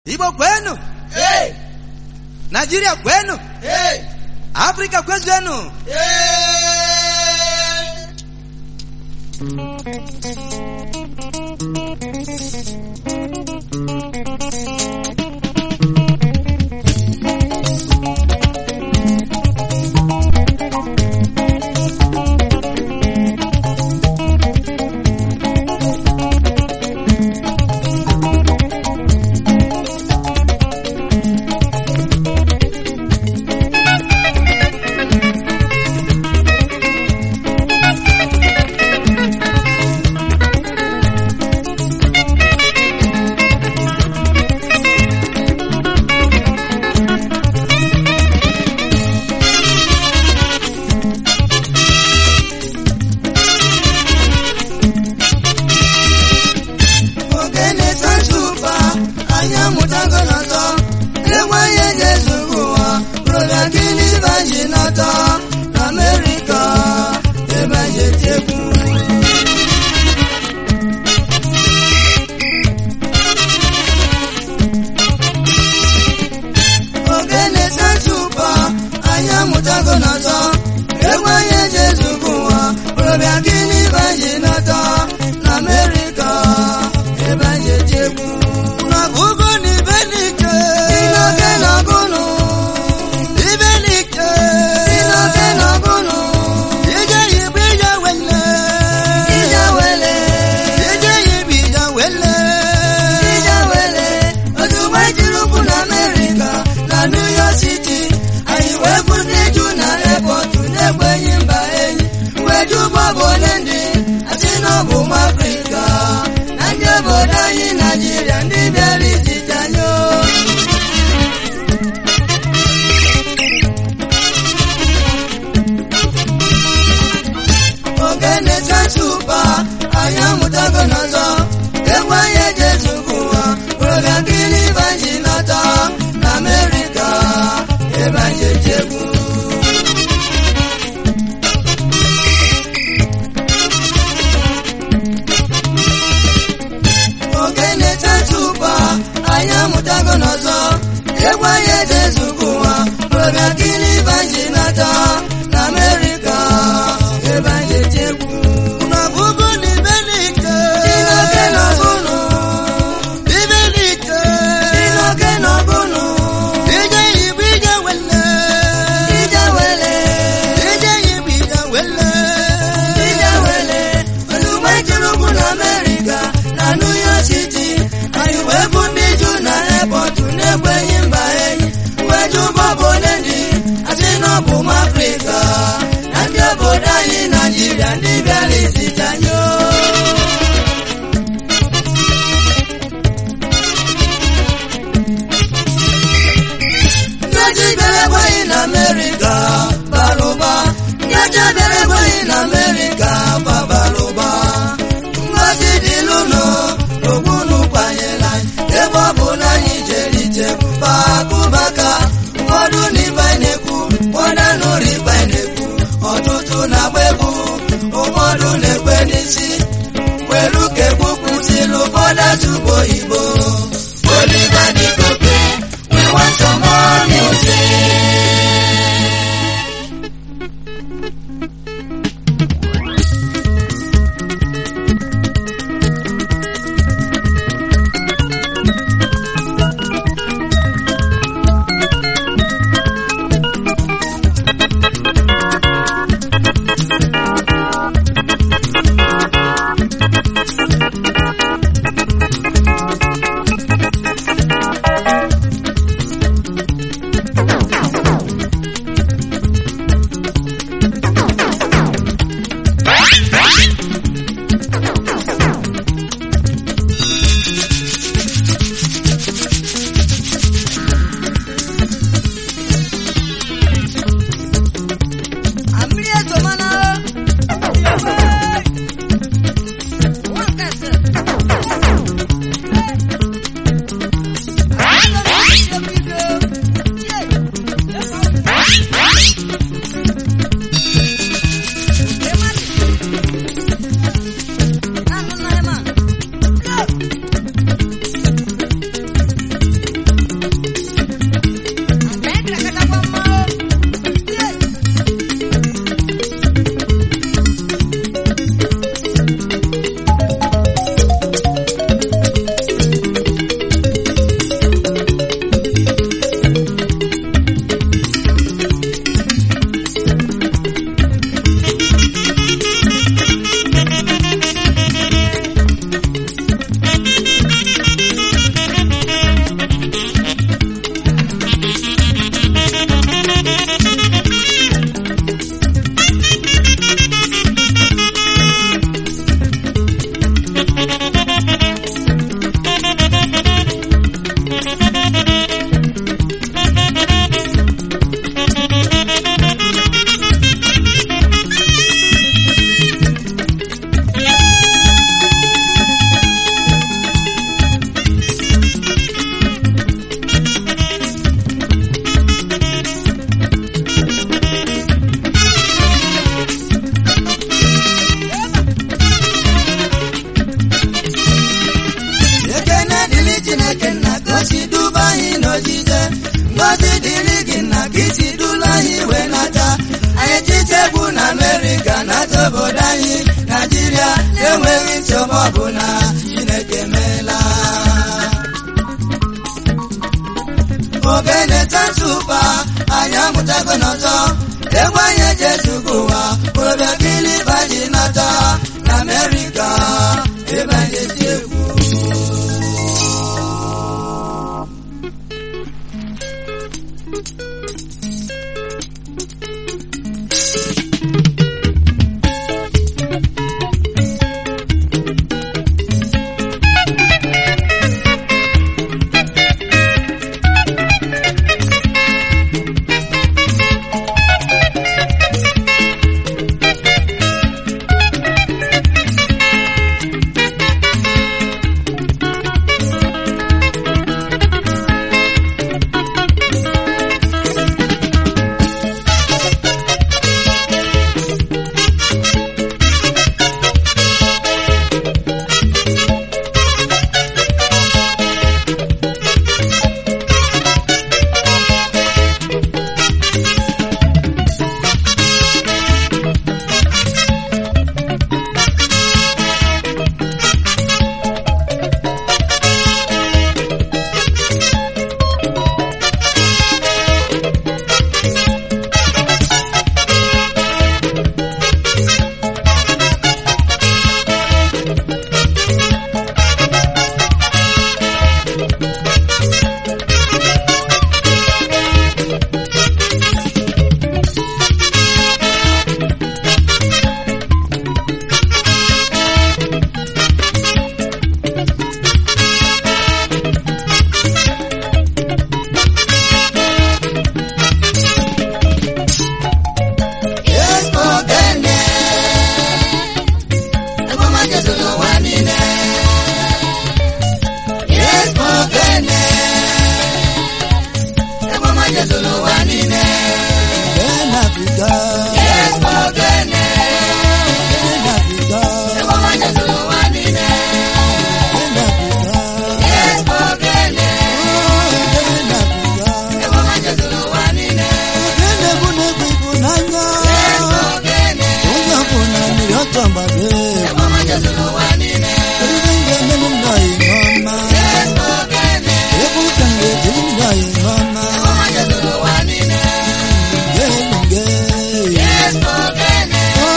Igbo kwenu, Hey! Nigeria kwenu, Hey! Afrika kwezenu. Hey! ogene tatupa anyị amụtago n'ọtọ enweghị eji ezugbo ụwa rụbịa gịnị baji n'ọtọ na amerịka ebe anyị eti egwu ogene tatupa anyị amụtago n'ọtọ enweghị eji ezugbo ụwa rụbịa gịnị baji n'ọtọ na amerịka ebe anyị eti egwu Ugo ni benike, Inoke n'ọgụnụ, ibenike, inoke n'ọgụnụ, ije yibu ije wele, ije wele, ije yibu ije wele. ije wele. Ozugbo ejiri ụkwụ na Amerịka na New York City, anyị wee bụ ndị ju na airport na-ekwenyi mba enyi. Wee ju bọbụ ole ndị asị na ọ bụ ụmụ Afrịka na ndị obodo anyị Naijiria ndị bịara izite anyị o. ogene tatupa anyị amụtago n'ọzọ egwu anyị eji ezugbo ụwa ụrọbịa gịnị banji nọtọ na amerịka ebe anyị eji egwu ogene tatupa anyị amụtago n'ọzọ egwu anyị eji ezugbo ụwa ụrọbịa gịnị banji nọtọ na amerịka ebe anyị eji egwu Ugo ni benike, Inoke n'ọgụnụ, ibenike, inoke n'ọgụnụ, ije yibu ije wele, ije wele, ije yibu ije wele. ije wele. Ozugbo ejiri ụkwụ na Amerịka na New York City, anyị wee bụ ndị ju na airport na-ekwenyi mba enyi. Wee ju bọbụ ole ndị asị na ọ bụ ụmụ Afrịka na ndị obodo anyị Naijiria ndị bịara izite anyị o. Ndị ojii bịara ebe anyị na Amerịka bara ụba. Ndị ọcha bịara ebe anyị na Amerịka kwa bara ụba. Ngozi dịlụ nụ n'okpuru kwanyere anyị. Ebe ọ bụ na anyị jere ije pakụbaka. Ụfọdụ n'ibe anyị na-ekwu, ụfọdụ anụrụ ibe anyị na-ekwu. Ọtụtụ na-agba egwu, ụfọdụ na-ekwe n'isi. Welu ka egwu kwụsịrị ụfọdụ asụbụ oyibo. Oliver Dikoke, we want some more music. osi duba anyị n'ojije ngozi dịrị gị na ka isi dula anyị wee nata anyị tite egwu na amerịka nata obodo anyị naijiria enweghị nsogbu ọbụla chineke meela ogene tatupa anyị amụtago n'ọzọ egwu anyị eji ezugo ụwa korobịa kiliba ji nata na amerịka ebe anyị esi egwu Yes, ogene. Egwu ọma Jesu n'ụwa niile. Yes, ogene. Egwu ọma Jesu n'ụwa niile. Yes, ogene. Egwu ọma Jesu n'ụwa niile. Yes, ogene. Egwu ọma Jesu n'ụwa niile. Yes, ogene. Egwu ọma Jesu n'ụwa niile. Yes, ogene. Egwu ọma Jesu n'ụwa niile. Yes, ogene.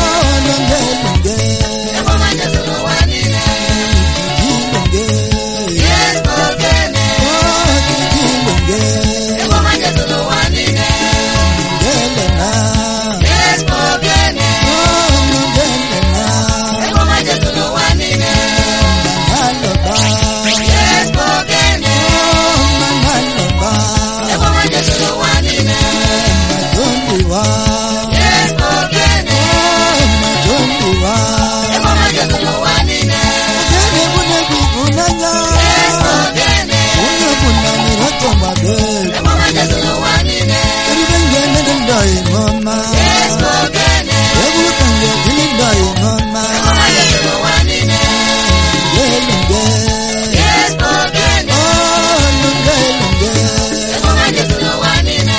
Egwu ọma Jesu n'ụwa niile. Yes, ogene. Egwu ọma Jesu n'ụwa niile. Yes, ogene. Egwu ọma Jesu n'ụwa niile. Yes, ogene. Egwu ọma Jesu n'ụwa niile. Yes, ogene. Egwu ọma Jesu n'ụwa niile. Yes, ogene. Egwu ọma Jesu n'ụwa niile. Yes, ogene. Egwu ọma Jesu n'ụwa niile. Yes, ogene. Egwu ọma Jesu n'ụwa niile.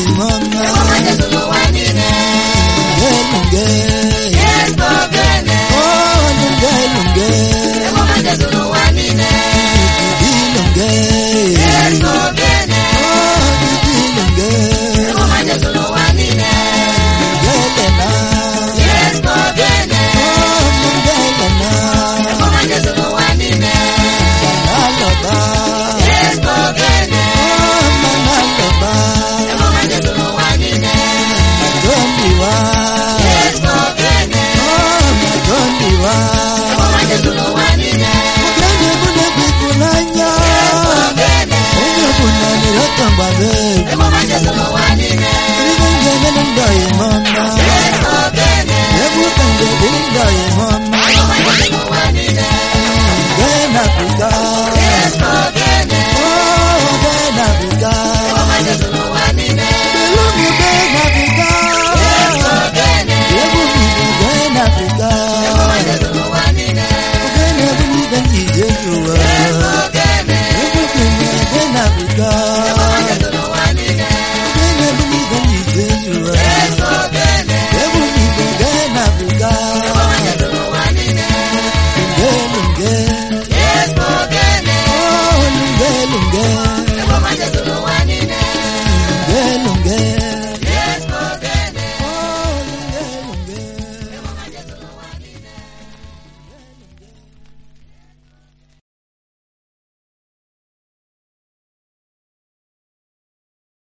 ịmọma Ẹ̀wọ̀n máa jẹ́ sọ̀rọ̀ wá nílẹ̀. lunge Yes, Bọ̀gẹ́nẹ̀. oh lunge lunge Ẹ̀wọ̀n máa jẹ́ sọ̀rọ̀ wá nílẹ̀. bibi lunge Yes, Bọ̀gẹ́nẹ̀. oh bibi lunge Ẹ̀wọ̀n máa jẹ́ sọ̀rọ̀ wá nílẹ̀. lungelena Yes, Bọ̀gẹ́nẹ̀. oh lungelena Ẹ̀wọ̀n máa jẹ́ sọ̀rọ̀ wá nílẹ̀. manaloba Yes, Bọ̀gẹ́nẹ̀. oh manaloba Ẹ̀wọ̀n máa jẹ́ sọ̀rọ̀ wá nílẹ̀. madoniwa Yes, Bọ̀gẹ́nẹ̀. oh madoniwa Ẹ̀wọ̀n máa jẹ́ sọ̀rọ̀ wá nílẹ̀. mugende munegwi kulanya Bọ̀gẹ́nẹ̀. onye bunanirakambabe Ẹ̀wọ̀n máa jẹ́ sọ̀rọ̀ wá nílẹ̀. Ibungene nindaye mama Yes, Bọ̀gẹ́nẹ̀. Ebukenge nindaye mama